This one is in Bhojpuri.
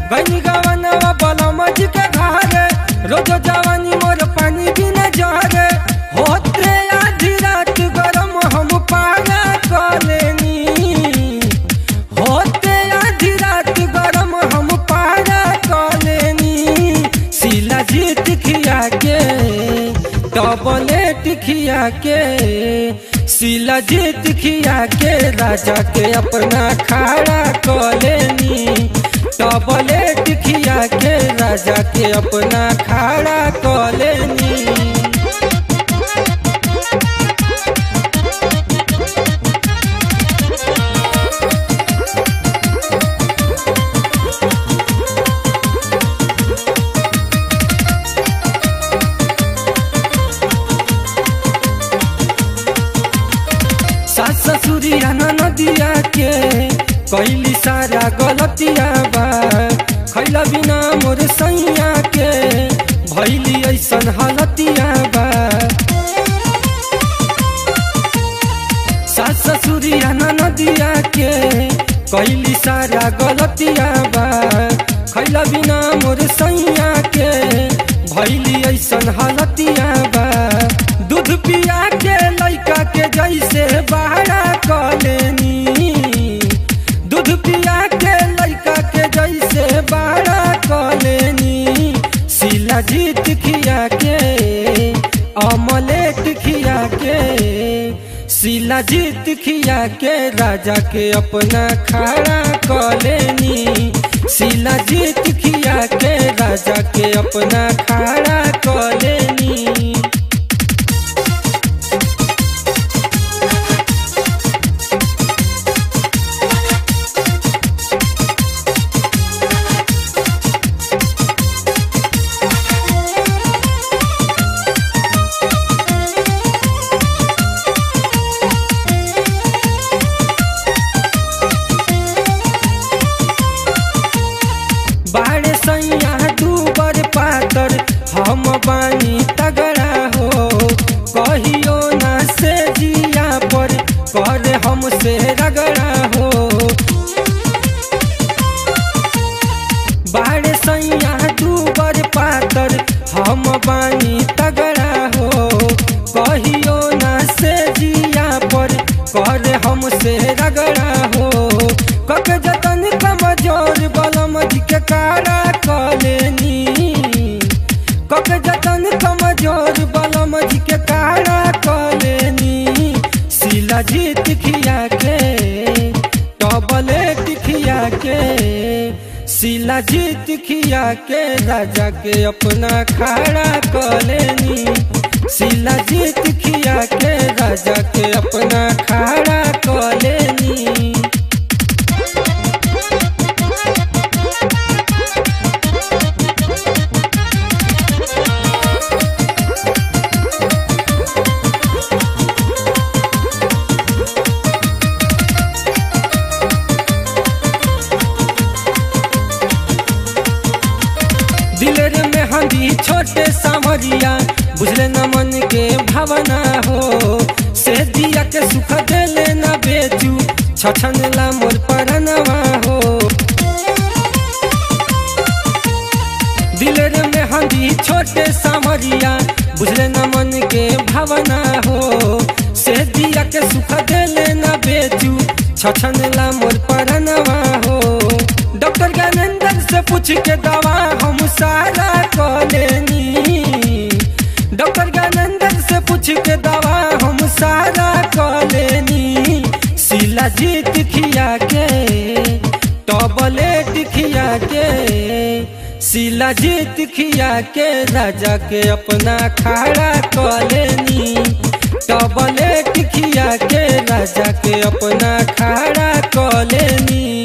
गनी गवनवा बलमज के घरे रोज जवानी मोर पानी बिना जहरे होते आधी रात गरम हम पारा कलेनी होते आधी रात गरम हम पारा कलेनी सिला जीत खिया के टबलेट खिया के सिला जीत खिया के राजा के अपना खाड़ा कलेनी टबलेट खिया के राजा के अपना खाड़ा कलेनी सास ससुरिया नदिया के कैली सारा गलतिया बा खैला बिना मोर सैया के भैली ऐसन हालतिया बा सास ससुरिया नदिया के कैली सारा गलतिया बा खैला बिना मोर सैया के भैली ऐसन हालतिया बा दूध पिया के लैका के जैसे बहरा कलेनी दूध पिया के लैका के जैसे बहरा कलेनी सिला जीत खिया के अमलेट खिया के सिला जीत खिया के राजा के अपना खड़ा कलेनी सिला जीत खिया के राजा के अपना खड़ा कलेनी बाड़े सैया दूबर पातर हम बानी तगड़ा हो कहियो ना से जिया पर करे हमसे रगड़ा हो बाड़े सैया दूबर पातर हम बानी तगड़ा हो कहियो ना से जिया पर करे हमसे रगड़ा हो कक जतन कमजोर बलम जी के कारा कलेनी कक जतन कमजोर बलम जी के कारा कलेनी सिला जीत खिया के टबलेट खिया के सिला जीत खिया के राजा के अपना खड़ा कलेनी सिला जीत खिया के राजा के अपना खड़ा कलेनी दिलेर में हंदी छोटे सावरिया बुझले न मन के भावना हो से दिया के सुख देले न बेचू छछन ला मोर परनवा हो दिलेर में हंदी छोटे सावरिया बुझले न मन के भावना हो से दिया के सुख देले न बेचू छछन ला मोर परनवा हो डॉक्टर ज्ञानेंद्र से पूछ के दवा हम सारा कलेनी डॉक्टर ज्ञानेंद्र से पूछ के दवा हम सारा कलेनी सिला जीत खिया के टबलेट खिया के सिला जीत खिया के राजा के अपना खड़ा कलेनी टबलेट खिया के राजा के अपना खड़ा कलेनी